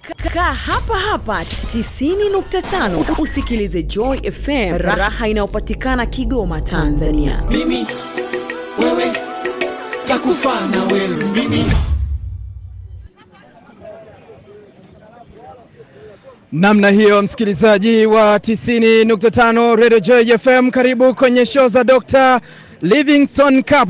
Kaa hapa hapa 90.5 usikilize Joy FM, raha inayopatikana Kigoma, Tanzania. mimi wewe takufa na wewe mimi Namna hiyo msikilizaji wa 90.5 Radio Joy FM, karibu kwenye show za Dr. Livingstone Cup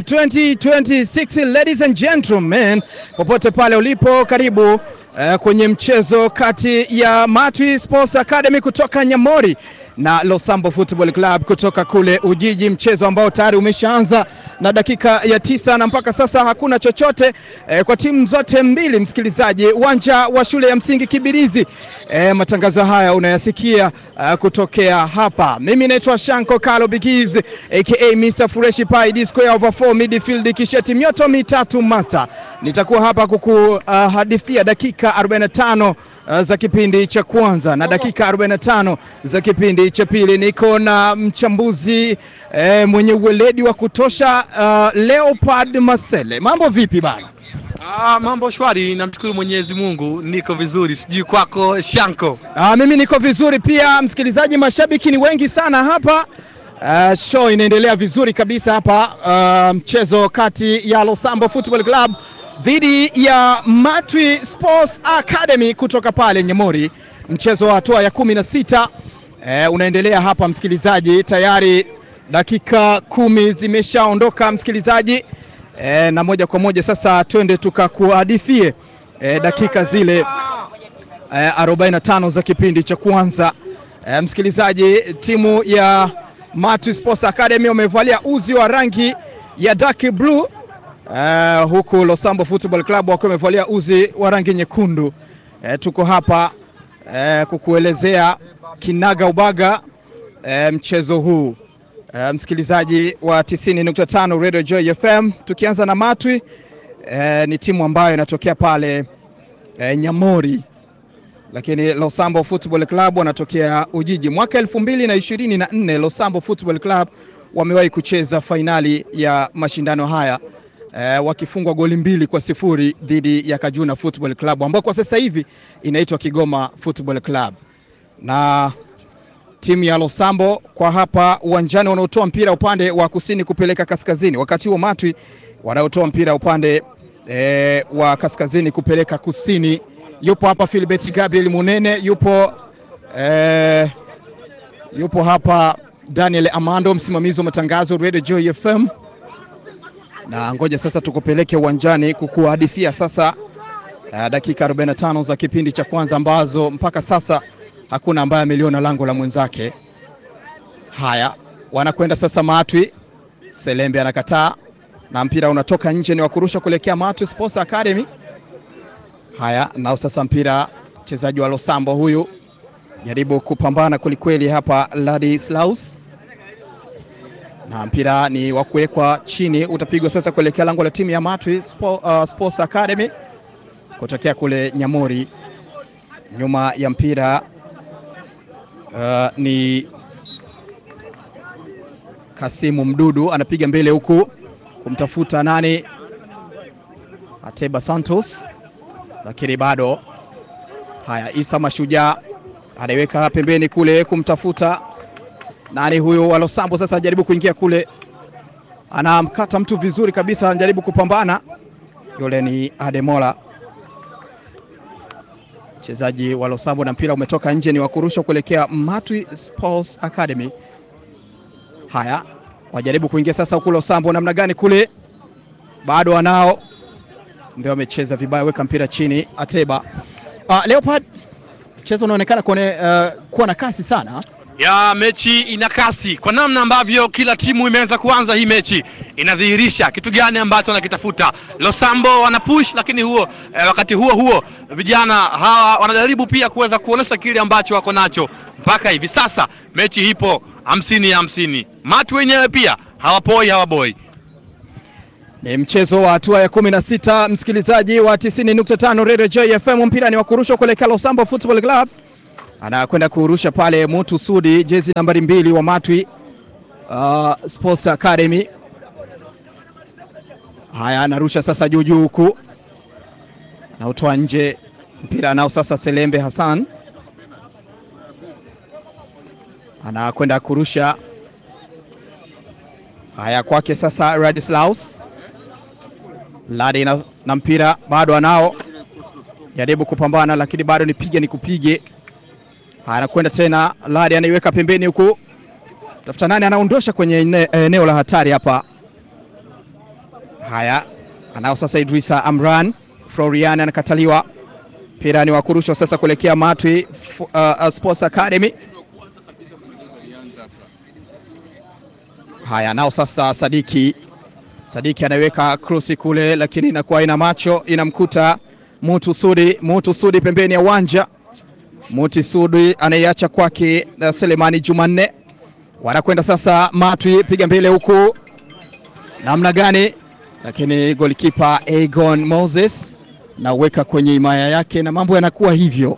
2026 ladies and gentlemen, popote pale ulipo, karibu uh, kwenye mchezo kati ya Matwi Sports Academy kutoka Nyamori na Losambo Football Club kutoka kule Ujiji, mchezo ambao tayari umeshaanza na dakika ya tisa na mpaka sasa hakuna chochote eh, kwa timu zote mbili. Msikilizaji, uwanja wa shule ya msingi Kibirizi. Eh, matangazo haya unayasikia uh, kutokea hapa. Mimi naitwa Shanko Kalo Bigiz aka Mr Fresh Pie D square over 4 midfield kisheti mioto mitatu master. Nitakuwa hapa kukuhadithia uh, dakika 45 uh, za kipindi cha kwanza na dakika 45 za kipindi cha pili. Niko na mchambuzi eh, mwenye uweledi wa kutosha uh, Leopard Masele. Mambo vipi bana? Ah, mambo shwari, namshukuru Mwenyezi Mungu, niko vizuri. Sijui kwako Shanko. Ah, mimi niko vizuri pia, msikilizaji. Mashabiki ni wengi sana hapa. Uh, show inaendelea vizuri kabisa hapa. Uh, mchezo kati ya Losambo Football Club dhidi ya Matwi Sports Academy kutoka pale Nyamori, mchezo wa hatua ya kumi na sita uh, unaendelea hapa msikilizaji, tayari dakika kumi zimeshaondoka msikilizaji. E, na moja kwa moja sasa twende tukakuhadithie e, dakika zile e, 45 za kipindi cha kwanza. E, msikilizaji, timu ya Matwi Sports Academy wamevalia uzi wa rangi ya dark blue e, huku Losambo Football Club wakiwa wamevalia uzi wa rangi nyekundu. E, tuko hapa e, kukuelezea kinaga ubaga e, mchezo huu. Uh, msikilizaji wa 90.5 Radio Joy FM, tukianza na Matwi uh, ni timu ambayo inatokea pale uh, Nyamori, lakini Losambo Football Club wanatokea Ujiji. Mwaka elfu mbili na ishirini na nne Losambo Football Club wamewahi kucheza fainali ya mashindano haya uh, wakifungwa goli mbili kwa sifuri dhidi ya Kajuna Football Club ambao kwa sasa hivi inaitwa Kigoma Football Club na timu ya Losambo kwa hapa uwanjani wanaotoa mpira upande wa kusini kupeleka kaskazini, wakati huo Matwi wanaotoa mpira upande e, wa kaskazini kupeleka kusini. Yupo hapa Philbert Gabriel Munene, yupo e, yupo hapa Daniel Amando, msimamizi wa matangazo Radio Joy FM, na ngoja sasa tukupeleke uwanjani kukuhadithia sasa uh, dakika 45 za kipindi cha kwanza ambazo mpaka sasa hakuna ambaye ameliona lango la mwenzake. Haya, wanakwenda sasa Matwi. Selembe anakataa na mpira unatoka nje, ni wakurusha kuelekea Matwi Sports Academy. Haya, nao sasa mpira, mchezaji wa Losambo huyu jaribu kupambana kwelikweli hapa, Ladislaus, na mpira ni wa kuwekwa chini, utapigwa sasa kuelekea lango la timu ya Matwi Sport, uh, Sports Academy kutokea kule Nyamori. Nyuma ya mpira Uh, ni Kasimu Mdudu anapiga mbele huku kumtafuta nani, Ateba Santos, lakini bado. Haya, Isa Mashujaa anaiweka pembeni kule kumtafuta nani huyo wa Losambo. Sasa anajaribu kuingia kule, anamkata mtu vizuri kabisa, anajaribu kupambana, yule ni Ademola mchezaji wa Losambo na mpira umetoka nje, ni wakurusha kuelekea Matwi Sports Academy. Haya, wajaribu kuingia sasa huku Losambo, namna gani kule, bado wanao, ndio wamecheza vibaya, weka mpira chini. Ateba uh, Leopard, mchezo unaonekana kuone, uh, kuwa na kasi sana Ya mechi ina kasi kwa namna ambavyo kila timu imeanza kuanza hii mechi inadhihirisha kitu gani ambacho wanakitafuta. Losambo wana push, lakini huo eh, wakati huo huo vijana hawa wanajaribu pia kuweza kuonesha kile ambacho wako nacho. Mpaka hivi sasa mechi ipo hamsini ya hamsini. Matu wenyewe pia hawapoi hawaboi. Ni mchezo wa hatua ya kumi na sita msikilizaji wa 90.5 Radio Joy FM. Mpira ni wa kurushwa kuelekea Losambo Football Club, anakwenda kurusha pale Mutu Sudi, jezi nambari mbili wa Matwi uh, Sports Academy. Haya, anarusha sasa juu juu huku, anautoa nje, mpira nao sasa Selembe Hassan anakwenda kurusha. Haya, kwake sasa Radislaus Ladi na, na mpira bado anao, jaribu kupambana, lakini bado nipige nikupige. Haya, anakwenda tena, Ladi anaiweka pembeni huku, tafuta nani anaondosha kwenye ene- eneo la hatari hapa. Haya, anao sasa Idrisa Amran, Florian anakataliwa, mpira ni wa kurushwa sasa kuelekea Matwi uh, uh, Sports Academy. Haya, nao sasa Sadiki Sadiki anaiweka krosi kule, lakini inakuwa ina macho inamkuta Mutu Sudi. Mutu Sudi pembeni ya uwanja, Muti Sudi anaiacha kwake uh, Selemani Jumanne. Wanakwenda sasa Matwi, piga mbele huku, namna gani? Lakini golikipa Egon Moses nauweka kwenye himaya yake, na mambo yanakuwa hivyo.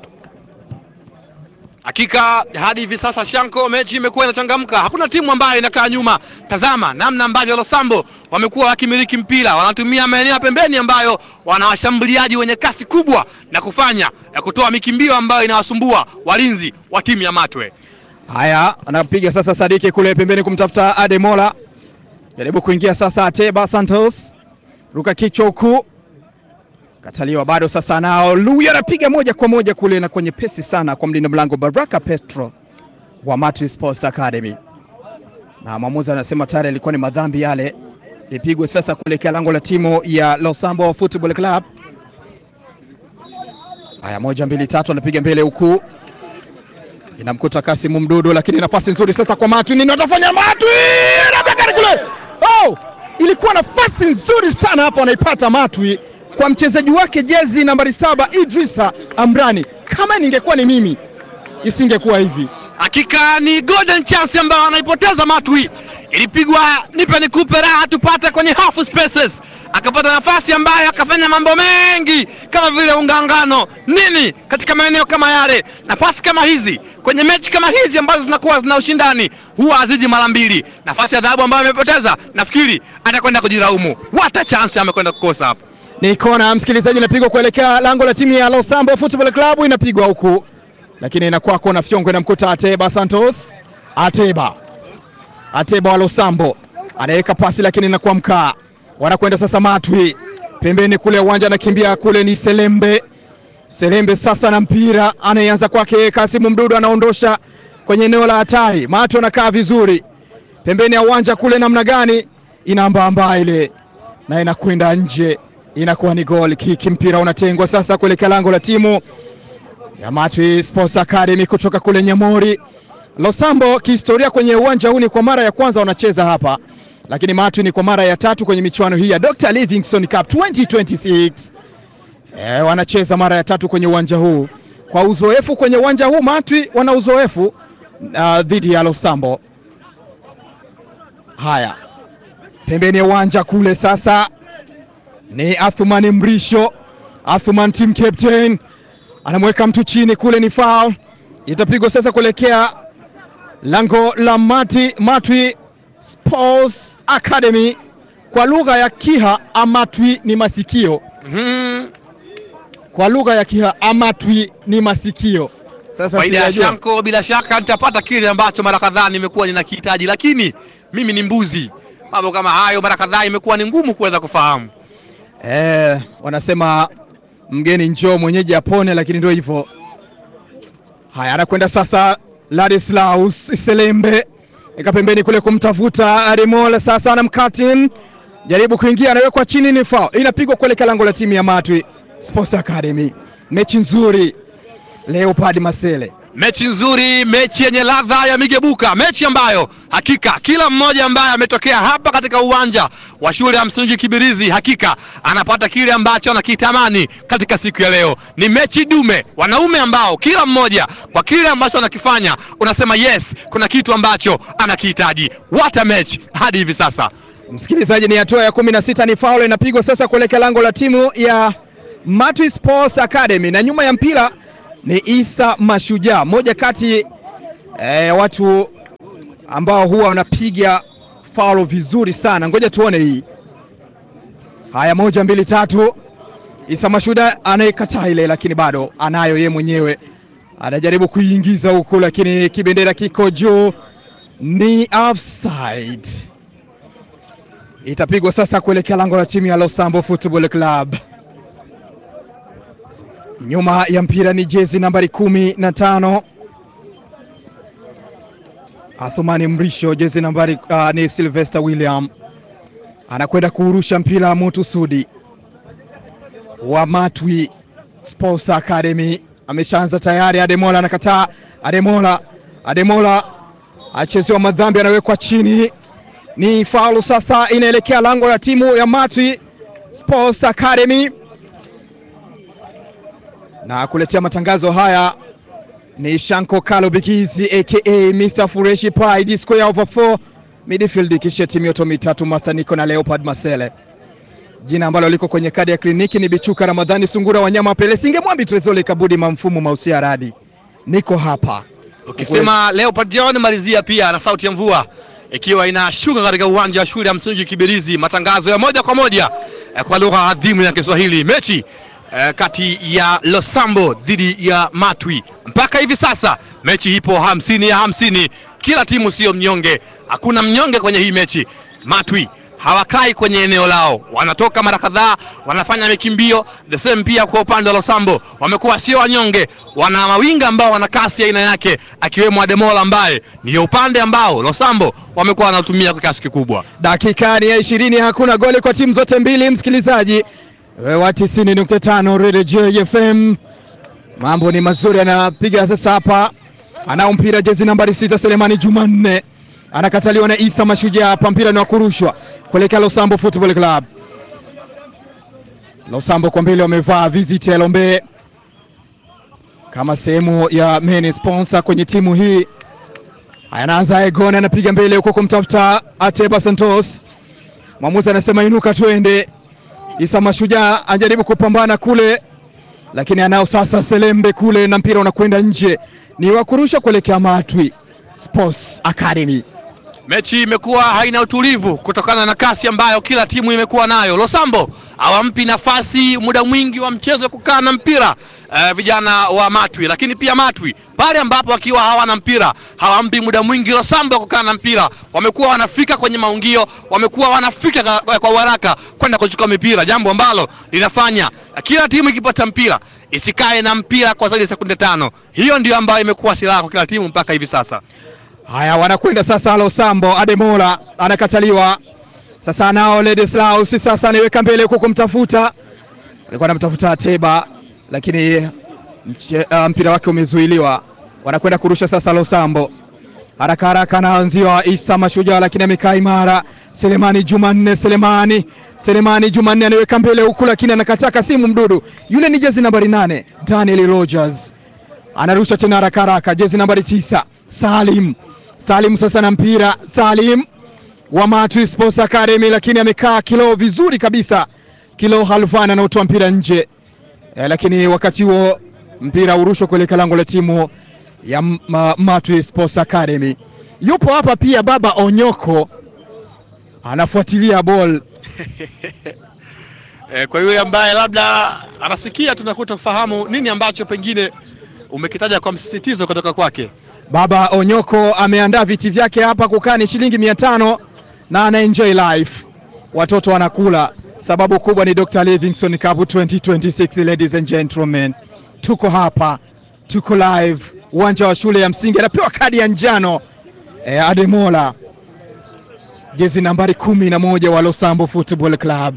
Hakika hadi hivi sasa Shanko, mechi imekuwa inachangamka, hakuna timu ambayo inakaa nyuma. Tazama namna ambavyo Losambo wamekuwa wakimiliki mpira, wanatumia maeneo ya pembeni ambayo wana washambuliaji wenye kasi kubwa na kufanya ya kutoa mikimbio ambayo inawasumbua walinzi wa timu ya Matwe. Haya, anapiga sasa Sadiki kule pembeni kumtafuta Ademola, jaribu kuingia sasa. Ateba Santos ruka kichwa huku, kataliwa bado. Sasa nao Lui anapiga moja kwa moja kule na kwenye pesi sana kwa mlinda mlango Baraka Petro wa Matri Sports Academy, na mwamuzi anasema tayari ilikuwa ni madhambi yale, ipigwe sasa kuelekea lango la timu ya Losambo Football Club. Haya, moja mbili tatu, anapiga mbele huku inamkuta Kasimu Mdudu, lakini nafasi nzuri sasa kwa Matwi. Nini watafanya Matwi? Anabekani kule. Oh, ilikuwa nafasi nzuri sana hapo, anaipata Matwi kwa mchezaji wake jezi nambari saba Idrisa Amrani. Kama ningekuwa ni mimi isingekuwa hivi. Hakika ni golden chance ambayo anaipoteza Matwi. Ilipigwa nipe nikupe raha tupate kwenye half spaces, akapata nafasi ambayo akafanya mambo mengi kama vile ungangano nini katika maeneo kama yale. Nafasi kama hizi kwenye mechi kama hizi ambazo zinakuwa zina ushindani huwa haziji mara mbili. Nafasi ya dhahabu ambayo amepoteza, nafikiri atakwenda kujilaumu. What a chance amekwenda kukosa hapo. Ni kona msikilizaji, inapigwa kuelekea lango la timu ya Losambo Football Club, inapigwa huku, lakini inakuwa kona fyongo, inamkuta Ateba Santos. Ateba Ateba wa Losambo anaweka pasi, lakini inakuwa mkaa. Wanakwenda sasa Matwi pembeni kule uwanja, anakimbia kule, ni Selembe. Selembe sasa na mpira anayeanza kwake Kasimu Mdudu, anaondosha kwenye eneo la hatari. Matwi anakaa vizuri pembeni ya uwanja kule, namna gani inaambaambaa ile na inakwenda nje, inakuwa ni goal kick. Mpira unatengwa sasa kuelekea lango la timu ya Matwi Sports Academy kutoka kule Nyamori. Losambo kihistoria kwenye uwanja huu ni kwa mara ya kwanza wanacheza hapa, lakini Matwi ni kwa mara ya tatu kwenye michuano hii ya Dr. Livingstone Cup 2026. E, wanacheza mara ya tatu kwenye uwanja huu. Kwa uzoefu kwenye uwanja huu Matwi wana uzoefu uh, dhidi ya Losambo. Haya, pembeni ya uwanja kule sasa ni Athumani Mrisho. Athumani team captain anamweka mtu chini kule, ni foul itapigwa sasa kuelekea lango la Mati Matwi Sports Academy. Kwa lugha ya Kiha Amatwi ni masikio, Mhm. kwa lugha ya Kiha Amatwi ni masikio. Sasa Faida ya sijajua. Shanko, bila shaka nitapata kile ambacho mara kadhaa nimekuwa ninakihitaji, lakini mimi ni mbuzi. Mambo kama hayo mara kadhaa imekuwa ni ngumu kuweza kufahamu. Eh, wanasema mgeni njoo mwenyeji apone, lakini ndio hivyo. Haya, anakwenda sasa Ladislaus Selembe eka pembeni kule kumtafuta Ademola, sasa anamkatin, jaribu kuingia, anawekwa chini, ni foul inapigwa kuelekea lango la timu ya Matwi Sports Academy. Mechi nzuri Leopard Masele. Mechi nzuri, mechi yenye ladha ya migebuka, mechi ambayo hakika kila mmoja ambaye ametokea hapa katika uwanja wa shule ya msingi Kibirizi hakika anapata kile ambacho anakitamani katika siku ya leo. Ni mechi dume, wanaume ambao kila mmoja kwa kile ambacho anakifanya unasema yes, kuna kitu ambacho anakihitaji. What a match hadi hivi sasa. Msikilizaji, ni hatua ya kumi na sita ni faul inapigwa sasa kuelekea lango la timu ya Matwi Sports Academy, na nyuma ya mpira ni Isa Mashujaa, moja kati ya eh, watu ambao huwa wanapiga faul vizuri sana. Ngoja tuone hii. Haya, moja mbili tatu, Isa Mashuda anayekataa ile, lakini bado anayo ye mwenyewe, anajaribu kuiingiza huku, lakini kibendera kiko juu, ni offside. Itapigwa sasa kuelekea lango la timu ya Losambo Football Club. Nyuma ya mpira ni jezi nambari kumi na tano Athumani Mrisho, jezi nambari uh, ni Sylvester William anakwenda kuurusha mpira Mutu Sudi wa Matwi Sports Academy ameshaanza tayari. Ademola anakataa. Ademola, Ademola achezewa madhambi, anawekwa chini, ni faulu sasa, inaelekea lango la timu ya Matwi Sports Academy na kuletea matangazo haya ni Shanko Kalo Bikizi aka Mr Fureshi Pride square over 4 midfield, kisha timu yoto mitatu Masaniko na Leopard Masele. Jina ambalo liko kwenye kadi ya kliniki ni Bichuka Ramadhani Sungura Wanyama Pele Singe Mwambi Trezole Kabudi Mamfumo Mausia Radi. Niko hapa Ukisema Leopard John malizia pia na sauti ya mvua ikiwa inashuka katika uwanja wa shule ya msingi Kibirizi. Matangazo ya moja kwa moja eh, kwa lugha adhimu ya Kiswahili, mechi eh, kati ya Losambo dhidi ya Matwi. Mpaka hivi sasa mechi ipo hamsini ya hamsini, kila timu sio mnyonge, hakuna mnyonge kwenye hii mechi. Matwi hawakai kwenye eneo lao, wanatoka mara kadhaa, wanafanya mikimbio. The same pia kwa upande wa Losambo, wamekuwa sio wanyonge, wana mawinga ambao wana kasi ya aina yake, akiwemo Ademola ambaye ndiyo upande ambao Losambo wamekuwa wanatumia kwa kiasi kikubwa. dakika ni ya ishirini, hakuna goli kwa timu zote mbili. Msikilizaji wa 90.5 Radio JFM, mambo ni mazuri, anapiga sasa hapa, anao mpira jezi nambari sita Selemani Jumanne anakataliwa na Isa Mashujaa. Hapa mpira ni wa kurushwa kuelekea Losambo Football Club. Losambo kwa mbele wamevaa Visit Elombe kama sehemu ya main sponsor kwenye timu hii. Haya, anaanza Egon, anapiga mbele huko kumtafuta Ateba Santos. Mwamuzi anasema inuka, twende. Isa Mashujaa anajaribu kupambana kule, lakini anao sasa Selembe kule, na mpira unakwenda nje, ni wa kurusha kuelekea Matwi Sports Academy. Mechi imekuwa haina utulivu kutokana na kasi ambayo kila timu imekuwa nayo. Losambo hawampi nafasi muda mwingi wa mchezo kukaa na mpira eh, vijana wa Matwi, lakini pia Matwi pale ambapo wakiwa hawana mpira hawampi muda mwingi Losambo kukaa na mpira. Wamekuwa wanafika kwenye maungio, wamekuwa wanafika ka- kwa haraka kwenda kuchukua mipira, jambo ambalo linafanya kila timu ikipata mpira isikae na mpira kwa zaidi ya sekunde tano. Hiyo ndio ambayo imekuwa silaha kwa kila timu mpaka hivi sasa. Haya, wanakwenda sasa. Losambo Ademola anakataliwa sasa, anao Ledeslaus sasa anaiweka mbele huko kumtafuta, alikuwa anamtafuta Ateba lakini mche, uh, mpira wake umezuiliwa. Wanakwenda kurusha sasa. Losambo haraka haraka anaanziwa Isa Mashujaa, lakini amekaa imara. Selemani Jumanne, Selemani Selemani Jumanne anaiweka mbele huku, lakini anakataa Kasimu Mdudu, yule ni jezi nambari nane Daniel Rogers anarusha tena haraka haraka, jezi nambari tisa Salim Salim sasa na mpira Salim wa Matwi Sports Academy, lakini amekaa kilo vizuri kabisa. Kilo Halfan anaotoa mpira nje e, lakini wakati huo mpira urushwa kuelekea lango la timu ya M- ma, Matwi Sports Academy. Yupo hapa pia baba Onyoko anafuatilia ball E, kwa yule ambaye labda anasikia tunakuta kufahamu nini ambacho pengine umekitaja kwa msisitizo kutoka kwake. Baba Onyoko ameandaa viti vyake hapa kukaa ni shilingi mia tano na ana enjoy life, watoto wanakula. Sababu kubwa ni Dr. Livingstone Cup 2026. Ladies and gentlemen, tuko hapa, tuko live uwanja wa shule ya msingi, anapewa kadi ya njano e, Ademola jezi nambari kumi na moja wa Losambo Football Club.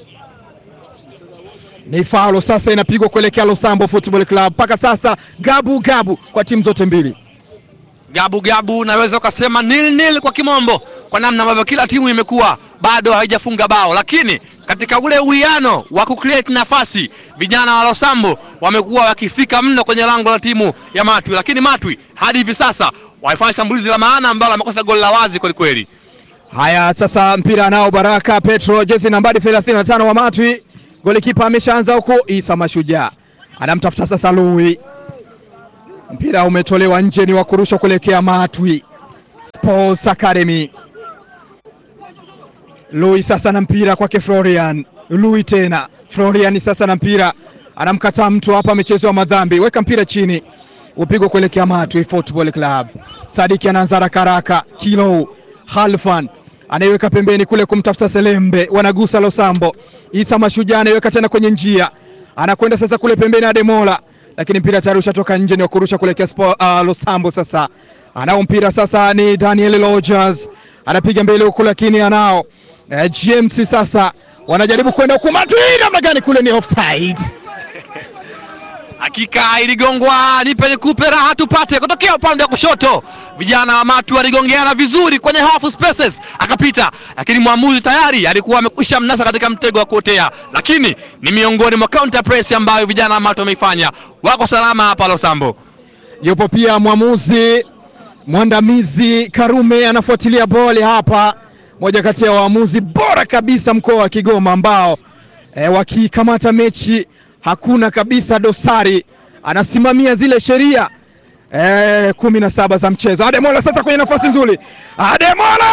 Ni faulo sasa inapigwa kuelekea Losambo Football Club. Mpaka sasa gabu gabu kwa timu zote mbili. Gabu gabu, naweza ukasema nil nil kwa kimombo, kwa namna ambavyo kila timu imekuwa bado haijafunga bao, lakini katika ule uwiano wa kucreate nafasi vijana wa Losambo wamekuwa wakifika mno kwenye lango la timu ya Matwi, lakini Matwi hadi hivi sasa waifanya shambulizi la maana ambalo amekosa goli la wazi kwelikweli. Haya, sasa mpira nao Baraka Petro, jezi nambari 35 wa Matwi. Golikipa ameshaanza huko, Isa Mashujaa anamtafuta sasa Lui. Mpira umetolewa nje, ni wa kurusha kuelekea Matwi Sports Academy. Lui sasa na mpira kwake Florian Lui tena Florian sasa na mpira anamkataa mtu hapa, amechezewa madhambi. Weka mpira chini, upigwa kuelekea Matwi Football Club. Sadiki anaanza haraka haraka, Kilo Halfan anaiweka pembeni kule kumtafuta Selembe, wanagusa Losambo. Isa Mashujaa anaiweka tena kwenye njia, anakwenda sasa kule pembeni Ademola, lakini mpira tayari ushatoka nje, ni wa kurusha kuelekea uh, Losambo. Sasa anao mpira sasa, ni Daniel Rogers anapiga mbele huku, lakini anao eh, GMC sasa wanajaribu kwenda huku, Matwi namna gani kule, ni offside. Hakika iligongwa, nipe nikupe raha tupate, kutokea upande wa kushoto. Vijana wa Matu waligongeana vizuri kwenye half spaces, akapita, lakini mwamuzi tayari alikuwa amekwisha mnasa katika mtego wa kuotea, lakini ni miongoni mwa counter press ambayo vijana wa Matu wameifanya. Wako salama hapa Losambo. Yupo pia mwamuzi mwandamizi Karume anafuatilia boli hapa, moja kati ya waamuzi bora kabisa mkoa wa Kigoma ambao e, wakikamata mechi hakuna kabisa dosari, anasimamia zile sheria e, kumi na saba za mchezo. Ademola sasa kwenye nafasi nzuri, Ademola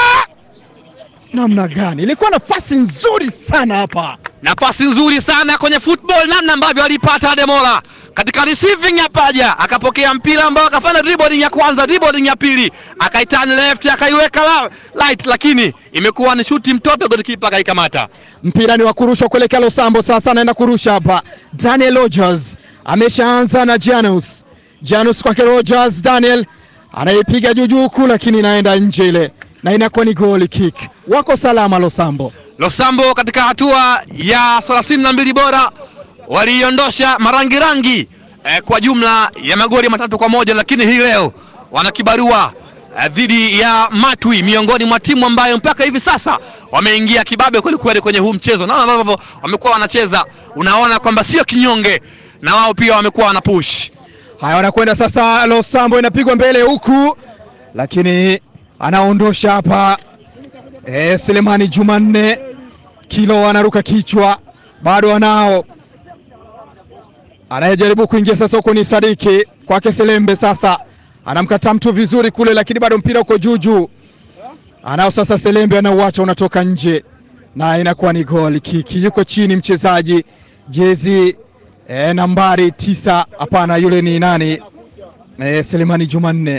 namna gani, ilikuwa nafasi nzuri sana hapa nafasi nzuri sana kwenye football, namna ambavyo alipata Ademola katika receiving ya paja, akapokea mpira ambao akafanya dribbling ya kwanza, dribbling ya pili, akaitani left, akaiweka la- right, lakini imekuwa ni shuti mtoto, golikipa akaikamata. mpira ni wa kurushwa kuelekea Losambo. Sasa anaenda kurusha hapa, Daniel Rogers ameshaanza na Janus. Janus kwake Rogers, Daniel anaipiga juu juu huku, lakini inaenda nje ile, na inakuwa ni goal kick. Wako salama Losambo. Losambo katika hatua ya thelathini na mbili bora waliiondosha marangirangi eh, kwa jumla ya magoli matatu kwa moja, lakini hii leo wana kibarua eh, dhidi ya Matwi, miongoni mwa timu ambayo mpaka hivi sasa wameingia kibabe kwelikweli kwenye huu mchezo, na ambavyo wamekuwa wanacheza, unaona kwamba sio kinyonge, na wao pia wamekuwa wana push Haya, wanakwenda sasa, Losambo inapigwa mbele huku, lakini anaondosha hapa e, Selemani Jumanne Kilo anaruka kichwa, bado anao anayejaribu kuingia sasa, huko ni Sadiki kwake Selembe, sasa anamkataa mtu vizuri kule, lakini bado mpira uko juu juu, anao sasa Selembe, anauacha unatoka nje na inakuwa ni goli kiki. Yuko chini mchezaji jezi e, nambari tisa, hapana, yule ni nani? E, Selemani Jumanne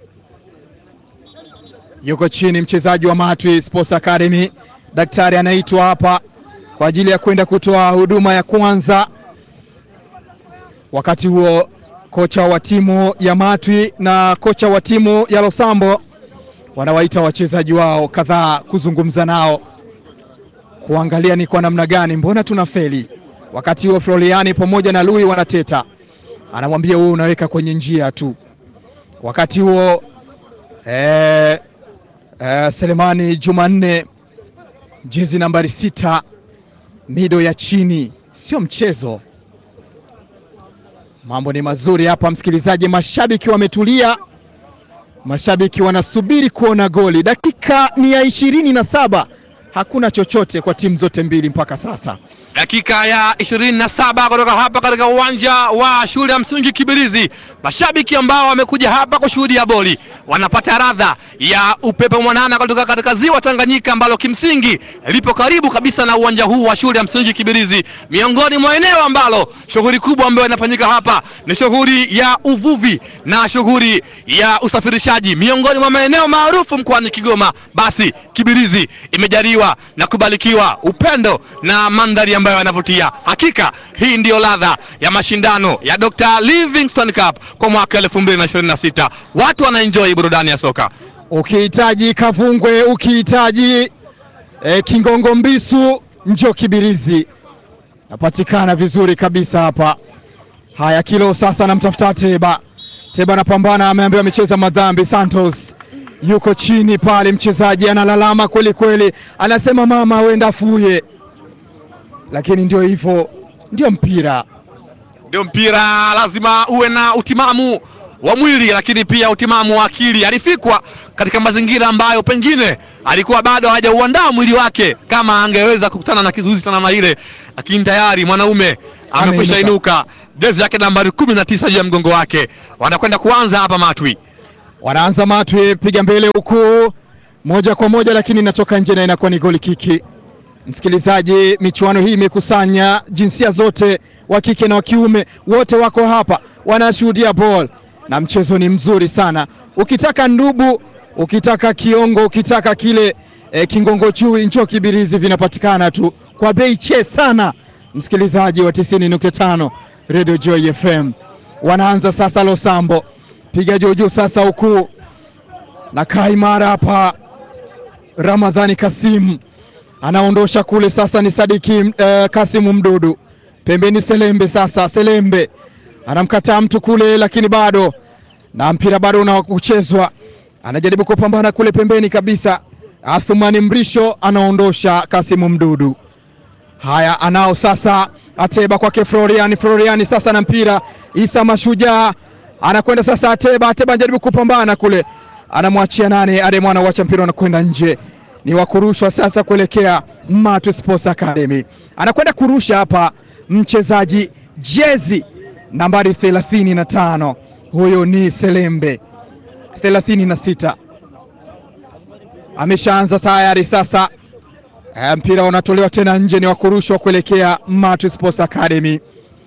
yuko chini, mchezaji wa Matwi Sports Academy. Daktari anaitwa hapa kwa ajili ya kwenda kutoa huduma ya kwanza. Wakati huo kocha wa timu ya Matwi na kocha wa timu ya Losambo wanawaita wachezaji wao kadhaa kuzungumza nao, kuangalia ni kwa namna gani, mbona tuna feli. Wakati huo Floriani pamoja na Lui wanateta, anamwambia wewe unaweka kwenye njia tu. Wakati huo eh, eh, Selemani Jumanne jezi nambari sita, mido ya chini, sio mchezo. Mambo ni mazuri hapa, msikilizaji. Mashabiki wametulia, mashabiki wanasubiri kuona goli. Dakika ni ya ishirini na saba, hakuna chochote kwa timu zote mbili mpaka sasa. dakika ya ishirini na saba kutoka hapa katika uwanja wa shule ya msingi Kibirizi. Mashabiki ambao wamekuja hapa kushuhudia boli wanapata radha ya upepo mwanana kutoka katika ziwa Tanganyika ambalo kimsingi lipo karibu kabisa na uwanja huu wa shule ya msingi Kibirizi, miongoni mwa eneo ambalo shughuli kubwa ambayo inafanyika hapa ni shughuli ya uvuvi na shughuli ya usafirishaji, miongoni mwa maeneo maarufu mkoani Kigoma. Basi Kibirizi imejaliwa na kubarikiwa upendo na mandhari ambayo yanavutia. Hakika hii ndiyo ladha ya mashindano ya Dr. Livingstone Cup kwa mwaka 2026. Watu wanaenjoy burudani ya soka. Ukihitaji Kavungwe, ukihitaji eh, Kingongo Mbisu, njoo Kibirizi, napatikana vizuri kabisa hapa. Haya, Kilo sasa anamtafuta Teba. Teba anapambana, ameambiwa amecheza madhambi. Santos yuko chini pale, mchezaji analalama kweli kweli, anasema mama, wenda afuye, lakini ndio hivyo, ndio mpira. Ndio mpira, lazima uwe na utimamu wa mwili lakini pia utimamu wa akili. Alifikwa katika mazingira ambayo pengine alikuwa bado hajauandaa mwili wake kama angeweza kukutana na kizuizi cha namna ile, lakini tayari mwanaume amekwisha Ameinuka. inuka, jezi yake nambari kumi na tisa juu ya mgongo wake. Wanakwenda kuanza hapa Matwi. Wanaanza Matwi, piga mbele huku moja kwa moja, lakini inatoka nje na inakuwa ni goli kiki. Msikilizaji, michuano hii imekusanya jinsia zote, wa kike na wa kiume, wote wako hapa wanashuhudia ball, na mchezo ni mzuri sana. Ukitaka ndubu, ukitaka kiongo, ukitaka kile eh, kingongo chui, njoo Kibirizi, vinapatikana tu kwa bei che sana. Msikilizaji wa 90.5 Radio Joy FM, wanaanza sasa. Losambo piga juu juu sasa, huku na kaimara hapa. Ramadhani Kasim anaondosha kule, sasa ni Sadiki eh, Kasimu Mdudu pembeni, Selembe sasa, Selembe anamkataa mtu kule, lakini bado na mpira bado unakuchezwa, anajaribu kupambana kule pembeni kabisa. Athumani Mrisho anaondosha Kasimu Mdudu. Haya, anao sasa Ateba kwake Floriani. Floriani sasa na mpira, Isa Mashujaa anakwenda sasa, Ateba. Ateba anajaribu kupambana kule, anamwachia nane Ademo, anauacha mpira unakwenda nje, ni wa kurushwa sasa kuelekea Matu Sports Academy. Anakwenda kurusha hapa mchezaji jezi nambari 35 huyo ni Selembe 36 ameshaanza tayari sasa. E, mpira unatolewa tena nje, ni wa kurushwa kuelekea Matu Sports Academy.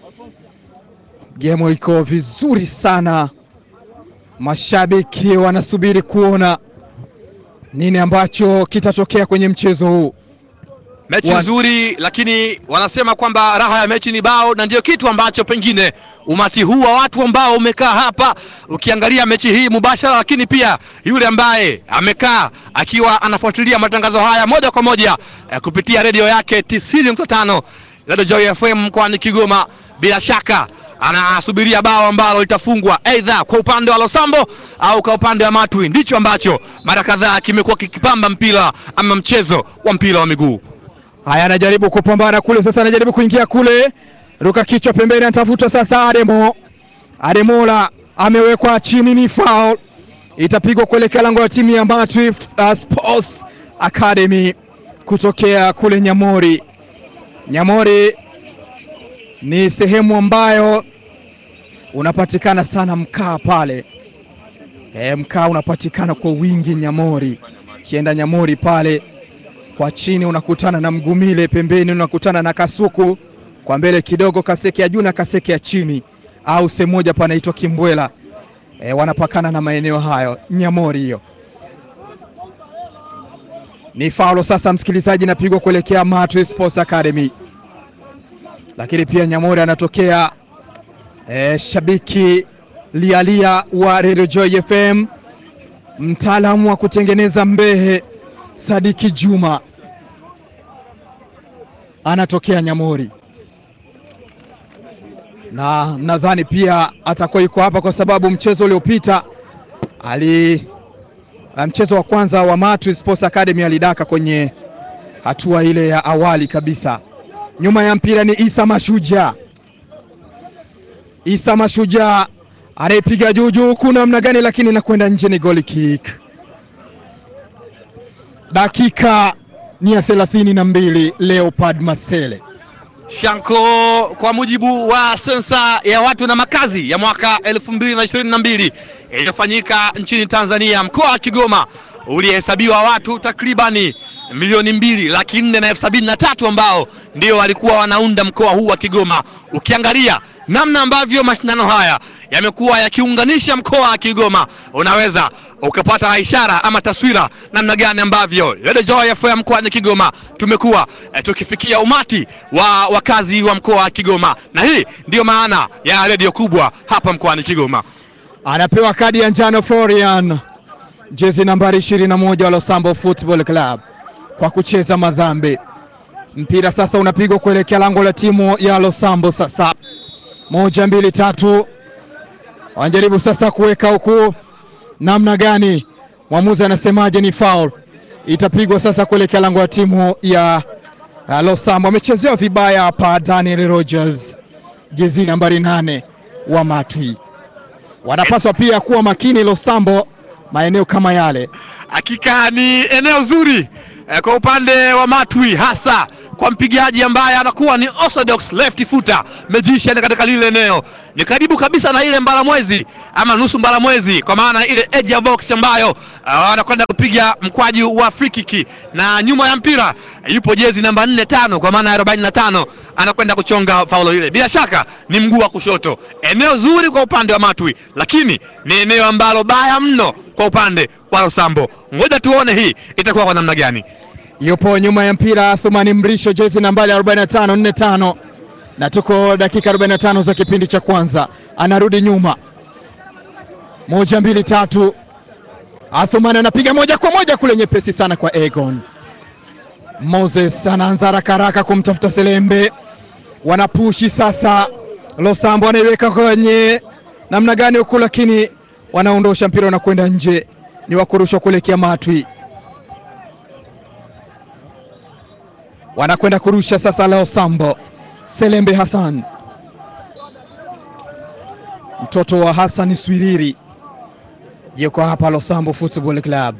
Gemo iko vizuri sana, mashabiki wanasubiri kuona nini ambacho kitatokea kwenye mchezo huu. Mechi Wa- nzuri, lakini wanasema kwamba raha ya mechi ni bao, na ndio kitu ambacho pengine umati huu wa watu ambao umekaa hapa ukiangalia mechi hii mubashara, lakini pia yule ambaye amekaa akiwa anafuatilia matangazo haya moja kwa moja eh, kupitia redio yake 90.5 Radio Joy FM mkoani Kigoma, bila shaka anasubiria bao ambalo litafungwa aidha kwa upande wa Losambo au kwa upande wa Matwi. Ndicho ambacho mara kadhaa kimekuwa kikipamba mpira ama mchezo wa mpira wa miguu. Haya, anajaribu kupambana kule sasa, anajaribu kuingia kule, ruka kichwa pembeni, anatafuta sasa Ademo. Ademola amewekwa chini, ni foul, itapigwa kuelekea lango la timu ya Matwi uh, Sports Academy kutokea kule Nyamori. Nyamori ni sehemu ambayo unapatikana sana mkaa pale. E, mkaa unapatikana kwa wingi Nyamori. Kienda Nyamori pale kwa chini unakutana na Mgumile, pembeni unakutana na Kasuku, kwa mbele kidogo Kaseke ya juu na Kaseke ya chini, au sehemu moja panaitwa Kimbwela. E, wanapakana na maeneo hayo Nyamori. Hiyo ni faulo sasa, msikilizaji, napigwa kuelekea Matwi Sports Academy, lakini pia Nyamori anatokea e, shabiki lialia wa Radio Joy FM, mtaalamu wa kutengeneza mbehe Sadiki Juma anatokea Nyamori, na nadhani pia atakuwa yuko hapa kwa sababu mchezo uliopita ali mchezo wa kwanza wa Matwi Sports Academy alidaka kwenye hatua ile ya awali kabisa. Nyuma ya mpira ni Isa Mashujaa. Isa Mashujaa anaipiga juu juu, kuna namna gani, lakini inakwenda nje, ni goal kick. Dakika ni ya thelathini na mbili. Leopard Masele Shanko, kwa mujibu wa sensa ya watu na makazi ya mwaka 2022 iliyofanyika nchini Tanzania, mkoa wa Kigoma ulihesabiwa watu takribani milioni mbili laki nne na elfu sabini na tatu ambao ndio walikuwa wanaunda mkoa huu wa Kigoma. Ukiangalia namna ambavyo mashindano haya yamekuwa yakiunganisha mkoa wa Kigoma, unaweza ukapata ishara ama taswira namna gani ambavyo Radio Joy FM mkoani Kigoma tumekuwa eh, tukifikia umati wa wakazi wa mkoa wa Kigoma, na hii ndiyo maana ya redio kubwa hapa mkoani Kigoma. anapewa kadi ya njano Florian, jezi nambari 21 wa Losambo Football Club kwa kucheza madhambi. Mpira sasa unapigwa kuelekea lango la timu ya Losambo. Sasa moja, mbili, tatu, wanajaribu sasa kuweka huku, namna gani? Mwamuzi anasemaje? Ni foul, itapigwa sasa kuelekea lango la timu ya uh, Losambo. Amechezewa vibaya hapa Daniel Rogers, jezi nambari nane wa Matwi. Wanapaswa pia kuwa makini Losambo maeneo kama yale. Hakika ni eneo zuri eh, kwa upande wa Matwi hasa kwa mpigaji ambaye anakuwa ni orthodox left footer magician katika lile eneo, ni karibu kabisa na ile mbalamwezi ama nusu mbalamwezi, kwa maana ile edge ya box ambayo uh, anakwenda kupiga mkwaju wa free kick, na nyuma ya mpira yupo jezi namba 4 tano, kwa maana ya 45 anakwenda kuchonga faulo ile. Bila shaka ni mguu wa kushoto, eneo zuri kwa upande wa Matwi, lakini ni eneo ambalo baya mno kwa upande wa Losambo. Ngoja tuone hii itakuwa kwa namna gani. yupo nyuma ya mpira Thumani Mrisho, jezi nambari 45 45, na tuko dakika 45 za kipindi cha kwanza. Anarudi nyuma, moja mbili tatu. Athumani anapiga moja kwa moja kule, nyepesi sana kwa Egon Moses. Anaanza haraka haraka kumtafuta Selembe, wanapushi sasa. Losambo anaiweka kwenye namna gani huku, lakini wanaondosha mpira, unakwenda nje, ni wa kurushwa kuelekea Matwi. wanakwenda kurusha sasa. Leo Sambo Selembe Hassan, mtoto wa Hassan Swiriri, yuko hapa Losambo Football Club.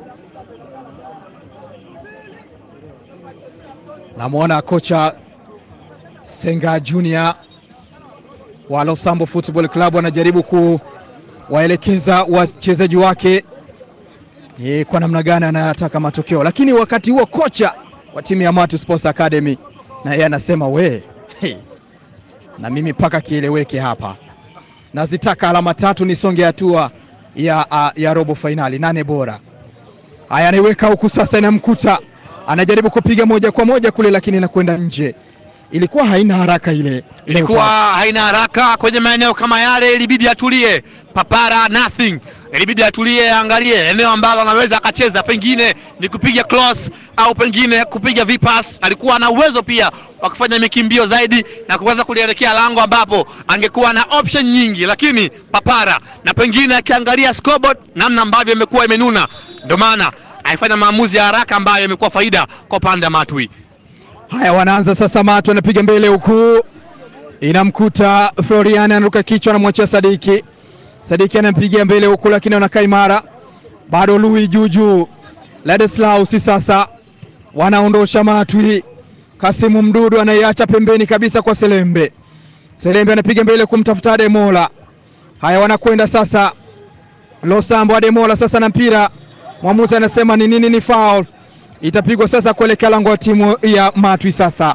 Namwona kocha Senga Junior wa Losambo Football Club anajaribu kuwaelekeza wachezaji wake ni kwa namna gani anataka matokeo, lakini wakati huo kocha wa timu ya Matu Sports Academy na yeye anasema we, hey, na mimi mpaka kieleweke hapa, nazitaka alama tatu nisonge hatua ya, ya, ya robo fainali nane bora. Haya, anaiweka huku sasa, inamkuta anajaribu kupiga moja kwa moja kule, lakini inakwenda nje. Ilikuwa haina haraka ile, ilikuwa haina haraka kwenye maeneo kama yale, ilibidi atulie. Papara nothing, ilibidi atulie, angalie eneo ambalo anaweza akacheza, pengine ni kupiga cross au pengine kupiga vipas. Alikuwa na uwezo pia wa kufanya mikimbio zaidi na kuweza kulielekea lango ambapo angekuwa na option nyingi, lakini Papara na pengine akiangalia scoreboard namna ambavyo imekuwa imenuna, ndio maana aifanya maamuzi ya haraka ambayo imekuwa faida kwa upande wa Matwi. Haya, wanaanza sasa. Matu anapiga mbele huku, inamkuta Florian, anaruka kichwa, anamwachia Sadiki. Sadiki anampigia mbele huku, lakini anakaa imara bado. Lui juujuu, Ladislausi sasa wanaondosha Matwi. Kasimu Mdudu anaiacha pembeni kabisa kwa Selembe. Selembe anapiga mbele kumtafuta Ademola. Haya, wanakwenda sasa Losambo. Ademola sasa na mpira, mwamuzi anasema ni nini? Ni foul itapigwa sasa kuelekea lango la timu ya Matwi. Sasa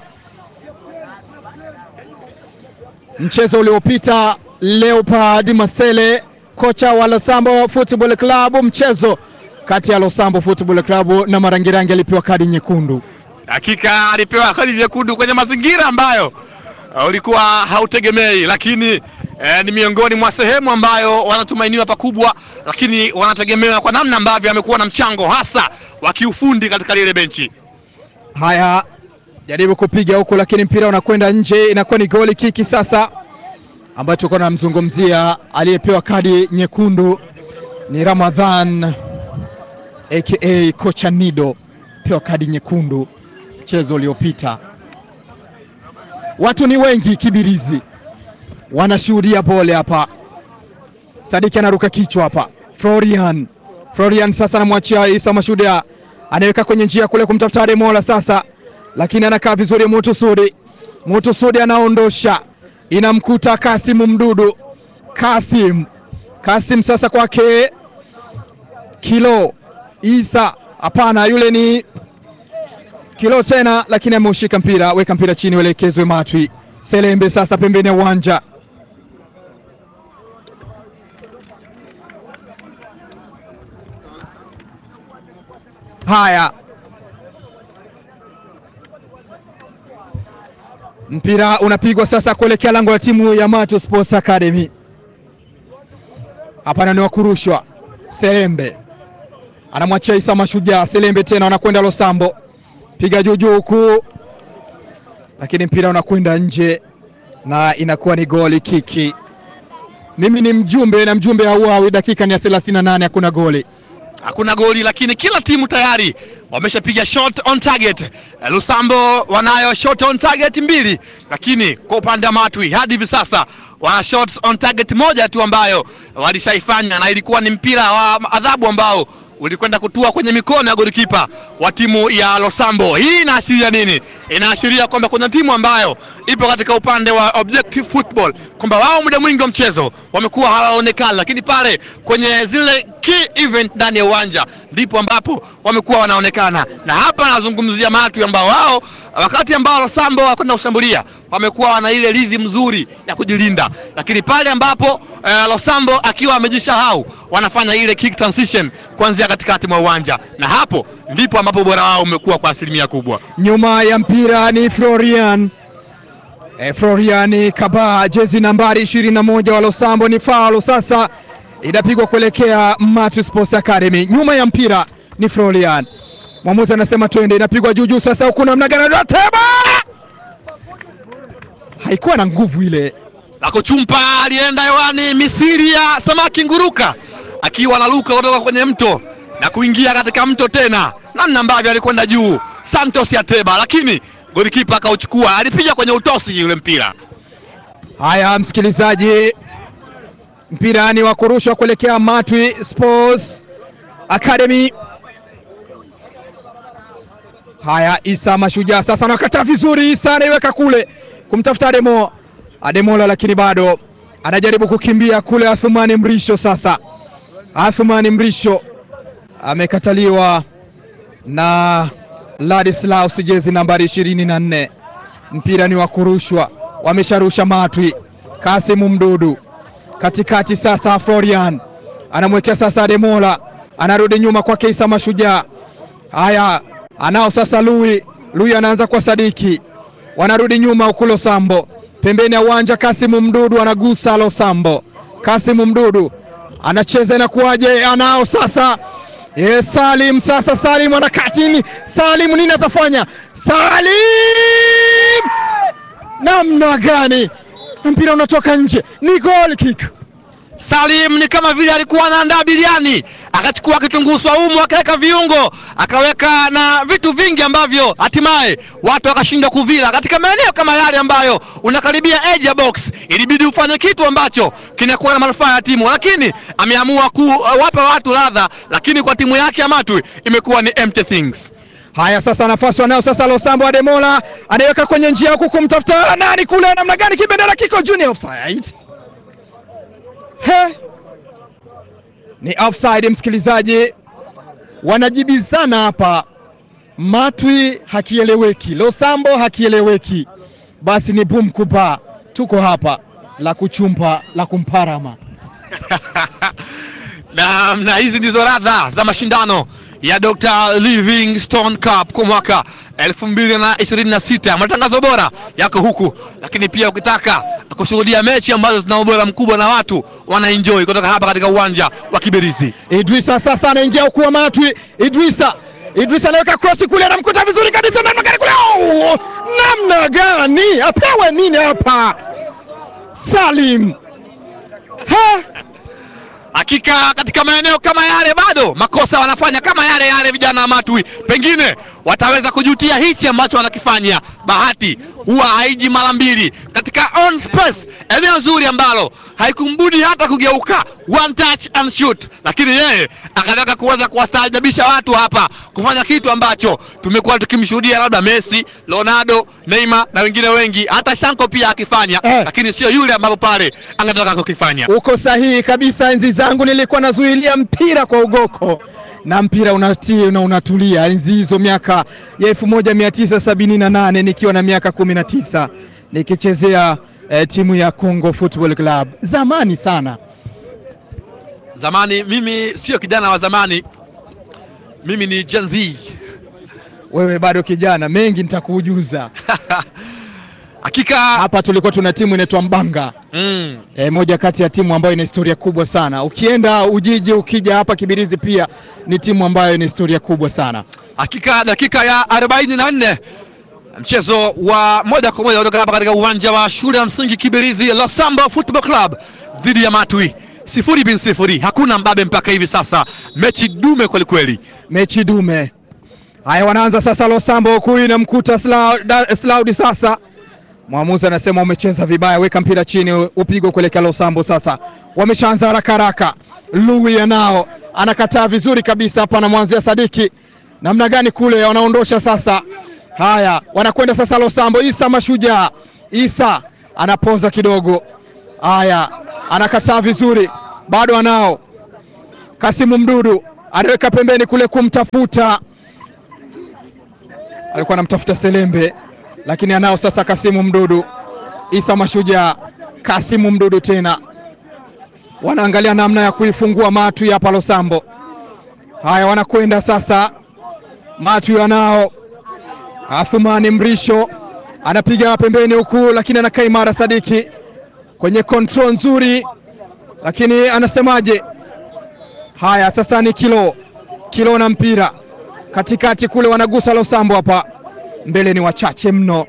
mchezo uliopita, Leopard Masele, kocha wa Losambo Football Club, mchezo kati ya Losambo Football Club na Marangirangi alipewa kadi nyekundu. Hakika alipewa kadi nyekundu kwenye mazingira ambayo uh, ulikuwa hautegemei, lakini eh, ni miongoni mwa sehemu ambayo wanatumainiwa pakubwa, lakini wanategemewa kwa namna ambavyo amekuwa na mchango hasa wa kiufundi katika lile benchi. Haya, jaribu kupiga huku, lakini mpira unakwenda nje, inakuwa ni goli kiki sasa, ambayo tulikuwa tunamzungumzia. Aliyepewa kadi nyekundu ni Ramadhan aka kocha Nido, pewa kadi nyekundu mchezo uliopita. Watu ni wengi Kibirizi wanashuhudia bole hapa. Sadiki anaruka kichwa hapa. Florian, Florian sasa anamwachia Isa Mashuda, anaweka kwenye njia kule kumtafuta Ademola sasa, lakini anakaa vizuri. Mutusudi, Mutusudi anaondosha, inamkuta Kasim Mdudu. Kasim, Kasim sasa kwake Kilo Isa, hapana, yule ni Kilo tena, lakini ameushika mpira. Weka mpira chini, uelekezwe Matwi. Selembe sasa pembeni ya uwanja Haya, mpira unapigwa sasa kuelekea lango la timu ya Mato Sports Academy. Hapana, ni wakurushwa. Selembe anamwachia Isa Mashujaa. Selembe tena wanakwenda Losambo, piga juujuu huku, lakini mpira unakwenda nje na inakuwa ni goli kiki. Mimi ni mjumbe na mjumbe hauawi. Dakika ni ya 38, hakuna goli hakuna goli, lakini kila timu tayari wameshapiga shot on target. Lusambo wanayo shot on target mbili, lakini kwa upande wa Matwi hadi hivi sasa wana shot on target moja tu ambayo walishaifanya na ilikuwa ni mpira wa adhabu ambao ulikwenda kutua kwenye mikono ya golikipa wa timu ya Losambo. Hii inaashiria nini? Inaashiria kwamba kuna timu ambayo ipo katika upande wa objective football, kwamba wao muda mwingi wa mchezo wamekuwa hawaonekani, lakini pale kwenye zile key event ndani ya uwanja ndipo ambapo wamekuwa wanaonekana, na hapa nazungumzia Matwi ambao wao wakati ambao Losambo wakwenda kushambulia wamekuwa wana ile rhythm nzuri ya kujilinda, lakini pale ambapo eh, Losambo akiwa amejisahau wanafanya ile kick transition kuanzia katikati mwa uwanja, na hapo ndipo ambapo ubora wao umekuwa kwa asilimia kubwa. Nyuma ya mpira ni Florian e, Florian Kaba, jezi nambari 21 wa Losambo. Ni faulo sasa, inapigwa kuelekea Matu Sports Academy. Nyuma ya mpira ni Florian, mwamuzi anasema twende, inapigwa juu juu. Sasa huku namna gani? Teba haikuwa na nguvu ile Lako chumpa alienda hewani misiri ya samaki nguruka, akiwa anaruka kutoka kwenye mto na kuingia katika mto tena, namna ambavyo alikwenda juu Santos Yateba, lakini golikipa akauchukua, alipiga kwenye utosi yule mpira. Haya, msikilizaji, mpira ni wa kurushwa kuelekea Matwi Sports Academy. Haya, Isa Mashujaa sasa anakata vizuri. Isa anaiweka kule kumtafuta Ademo Ademola, lakini bado anajaribu kukimbia kule. Athumani Mrisho sasa, Athumani Mrisho amekataliwa na Ladislaus, jezi nambari ishirini na nne. Mpira ni wa kurushwa, wamesharusha Matwi. Kasimu Mdudu katikati sasa, Florian anamwekea sasa Ademola, anarudi nyuma kwake Isa Mashujaa. Haya, anao sasa Lui. Lui anaanza kwa Sadiki, wanarudi nyuma huku Losambo, pembeni ya uwanja. Kasimu Mdudu anagusa Losambo. Kasimu Mdudu anacheza, inakuwaje? Anao sasa ye Salim, sasa Salim anakaa chini. Salim nini atafanya? Salim namna gani? Na mpira unatoka nje, ni goal kick. Salim ni kama vile alikuwa anaandaa biriani, akachukua kitunguu swaumu akaweka viungo, akaweka na vitu vingi ambavyo hatimaye watu wakashindwa kuvila katika maeneo kama yale ambayo unakaribia edge ya box. Ilibidi ufanye kitu ambacho kinakuwa na manufaa ya timu, lakini ameamua kuwapa watu ladha, lakini kwa timu yake ya Matwi imekuwa ni empty things. Haya, sasa nafasi wanayo sasa. Losambo Ademola anaiweka kwenye njia huku kumtafuta nani kule, namna gani? Kibendera kiko juu, ni offside. He, ni offside. Msikilizaji, wanajibizana hapa, Matwi hakieleweki, Losambo hakieleweki. Basi ni bum kupa, tuko hapa la kuchumpa la kumparama. na, na hizi ndizo radha za mashindano ya Dr. Livingstone Cup kwa mwaka 2026. Matangazo bora yako huku, lakini pia ukitaka kushuhudia mechi ambazo zina ubora mkubwa na watu wanaenjoy kutoka hapa katika uwanja wa Kibirizi. Idrisa sasa anaingia huku wa Matwi. Idrisa Idrisa anaweka cross kule, anamkuta vizuri kabisa, namna gani kule, oh! namna gani apewe nini hapa? Salim ha Hakika katika maeneo kama yale bado makosa wanafanya kama yale yale vijana wa Matwi, pengine wataweza kujutia hichi ambacho wanakifanya. Bahati huwa haiji mara mbili katika on space, eneo zuri ambalo haikumbudi hata kugeuka, one touch and shoot, lakini yeye akataka kuweza kuwastaajabisha watu hapa, kufanya kitu ambacho tumekuwa tukimshuhudia labda Messi, Ronaldo, Neymar na wengine wengi, hata Shanko pia akifanya Eh. lakini sio yule ambapo pale angetaka kukifanya. Uko sahihi kabisa. Enzi zangu nilikuwa nazuilia mpira kwa ugoko na mpira unatii na unatulia. Enzi hizo miaka ya 1978 nikiwa na miaka 19 nikichezea eh, timu ya Congo Football Club zamani sana. Zamani mimi sio kijana wa zamani, mimi ni Gen Z. Wewe bado kijana, mengi nitakuujuza. Hakika Hapa tulikuwa tuna timu inaitwa Mbanga mm, e, moja kati ya timu ambayo ina historia kubwa sana. Ukienda Ujiji, ukija hapa Kibirizi, pia ni timu ambayo ina historia kubwa sana. hakika dakika ya arobaini na nne mchezo wa moja kwa moja kutoka hapa katika uwanja wa shule ya msingi Kibirizi, Losambo Football Club dhidi ya Matwi, sifuri bin sifuri, hakuna mbabe mpaka hivi sasa, mechi dume kwelikweli. mechi dume. Haya, wanaanza sasa. Losambo huku inamkuta Slau- Da- Slaudi. Sasa mwamuzi anasema umecheza vibaya, weka mpira chini, upigwe kuelekea Losambo. Sasa wameshaanza haraka haraka, Lui anao anakataa vizuri kabisa hapa, anamwanzia Sadiki namna gani kule, wanaondosha sasa. Haya, wanakwenda sasa Losambo. Isa Mashujaa, Isa anaponza kidogo. Haya, anakataa vizuri, bado anao Kasimu Mdudu anaweka pembeni kule kumtafuta, alikuwa anamtafuta Selembe, lakini anao sasa Kasimu Mdudu. Isa Mashujaa, Kasimu Mdudu tena wanaangalia namna ya kuifungua Matwi hapa Losambo. Haya, wanakwenda sasa, Matwi anao Athumani Mrisho anapiga pembeni huku, lakini anakaa imara. Sadiki kwenye control nzuri, lakini anasemaje? Haya, sasa ni kilo kilo na mpira katikati kule, wanagusa Losambo hapa mbele, ni wachache mno.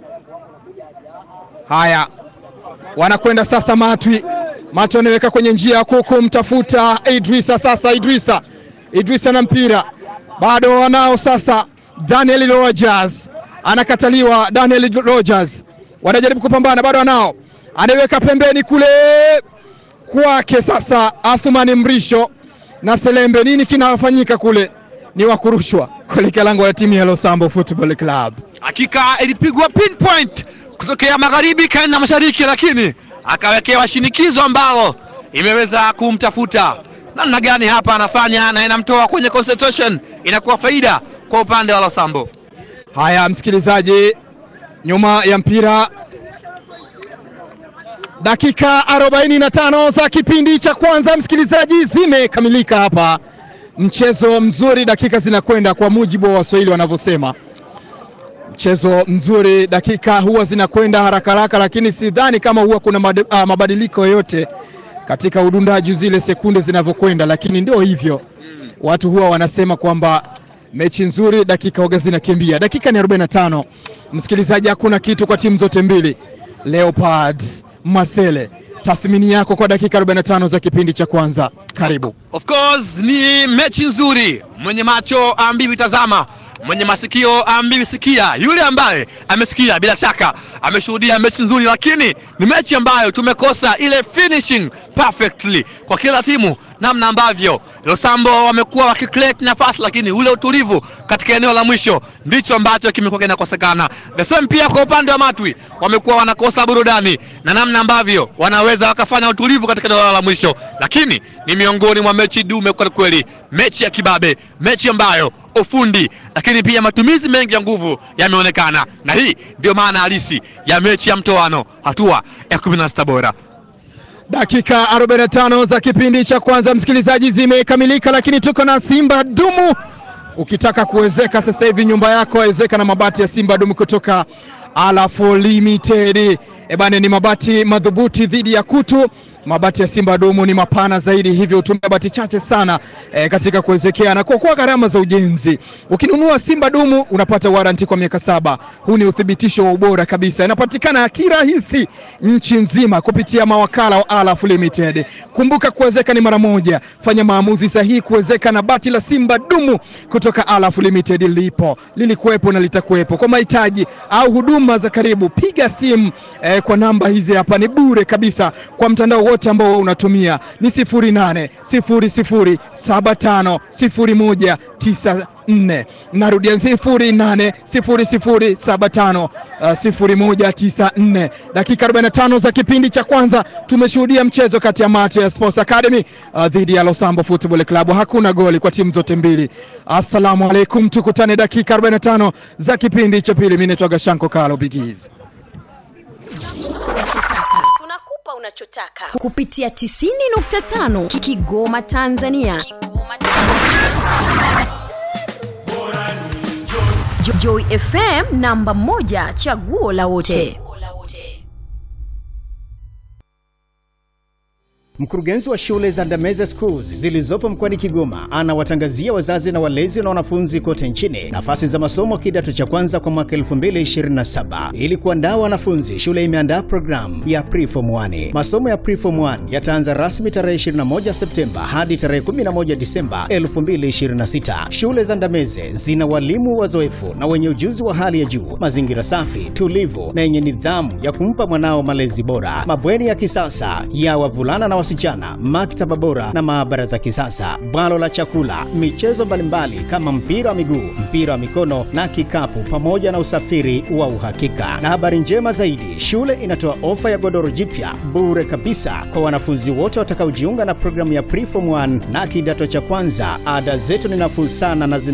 Haya, wanakwenda sasa Matwi Macho anaweka kwenye njia kuu kumtafuta Idrisa. Sasa Idrisa, Idrisa na mpira bado wanao sasa. Daniel Rogers anakataliwa. Daniel Rogers wanajaribu kupambana, bado wanao, anaweka pembeni kule kwake. Sasa Athumani Mrisho na Selembe, nini kinafanyika kule? Ni wakurushwa kuelekea lango la timu ya Losambo Football Club. Hakika ilipigwa pinpoint kutokea magharibi kaenda mashariki, lakini akawekewa shinikizo ambalo imeweza kumtafuta namna gani hapa anafanya na inamtoa kwenye concentration, inakuwa faida kwa upande wa Losambo. Haya, msikilizaji, nyuma ya mpira, dakika 45 za kipindi cha kwanza, msikilizaji, zimekamilika hapa. Mchezo mzuri, dakika zinakwenda kwa mujibu wa Waswahili wanavyosema mchezo mzuri, dakika huwa zinakwenda haraka haraka, lakini sidhani kama huwa kuna mad, ah, mabadiliko yoyote katika udundaji zile sekunde zinavyokwenda, lakini ndio hivyo watu huwa wanasema kwamba mechi nzuri dakika huwa zinakimbia. Dakika ni 45, msikilizaji, hakuna kitu kwa timu zote mbili. Leopard Masele, tathmini yako kwa dakika 45 za kipindi cha kwanza, karibu. Of course ni mechi nzuri, mwenye macho ambiwi tazama, mwenye masikio ambiwi sikia. Yule ambaye amesikia bila shaka ameshuhudia mechi nzuri, lakini ni mechi ambayo tumekosa ile finishing perfectly kwa kila timu, namna ambavyo Losambo wamekuwa wakicreate nafasi, lakini ule utulivu katika eneo la mwisho ndicho ambacho kimekuwa kinakosekana. The same pia kwa upande wa Matwi wamekuwa wanakosa burudani na namna ambavyo wanaweza wakafanya utulivu katika eneo la mwisho, lakini ni miongoni mwa mechi dume kwa kweli, mechi ya kibabe, mechi ambayo ufundi lakini pia matumizi mengi ya nguvu yameonekana, na hii ndio maana halisi ya mechi ya mtoano hatua ya 16 bora. Dakika 45 za kipindi cha kwanza msikilizaji, zimekamilika, lakini tuko na Simba Dumu. Ukitaka kuwezeka sasa hivi nyumba yako wezeka na mabati ya Simba Dumu kutoka Alafu Limited. Ebane, ni mabati madhubuti dhidi ya kutu. Mabati ya Simba Dumu ni mapana zaidi, hivyo hutumia bati chache sana e, katika kuwezekea na kuokoa gharama za ujenzi. Ukinunua Simba Dumu unapata waranti kwa miaka saba. Huu ni uthibitisho wa ubora kabisa, inapatikana kirahisi nchi nzima kupitia mawakala wa Alaf Limited. Kumbuka kuwezeka ni mara moja, fanya maamuzi sahihi kuwezeka na bati la Simba Dumu kutoka Alaf Limited. Lipo, lilikuwepo na litakuwepo. Kwa mahitaji au huduma za karibu, piga simu eh, kwa namba hizi hapa, ni bure kabisa kwa mtandao wote ambao unatumia ni 0800 00 75 01 94. Narudia 0800 00 75 0194. Dakika 45 za kipindi cha kwanza tumeshuhudia mchezo kati ya Mato ya Sports Academy uh, dhidi ya Losambo Football Club. Hakuna goli kwa timu zote mbili. Assalamu alaikum, tukutane dakika 45 za kipindi cha pili. Mimi naitwa Gashanko Kalo Bigiz. Tunakupa unachotaka kupitia 90.5 Kigoma Tanzania. Kigoma Tanzania. Jo- Joy FM namba moja chaguo la wote. Mkurugenzi wa shule za Ndameze Schools zilizopo mkoani Kigoma anawatangazia wazazi na walezi na wanafunzi kote nchini nafasi za masomo kidato cha kwanza kwa mwaka 2027. Ili kuandaa wanafunzi, shule imeandaa programu ya Preform 1. Masomo ya Preform 1 yataanza rasmi tarehe 21 Septemba hadi tarehe 11 Disemba 2026. Shule za Ndameze zina walimu wazoefu na wenye ujuzi wa hali ya juu, mazingira safi, tulivu na yenye nidhamu ya kumpa mwanao malezi bora, mabweni ya kisasa ya wavulana na wasichana, maktaba bora na maabara za kisasa, bwalo la chakula, michezo mbalimbali kama mpira wa miguu, mpira wa mikono na kikapu, pamoja na usafiri wa uhakika. Na habari njema zaidi, shule inatoa ofa ya godoro jipya bure kabisa kwa wanafunzi wote watakaojiunga na programu ya Preform 1 na kidato cha kwanza. Ada zetu ni nafuu sana na zina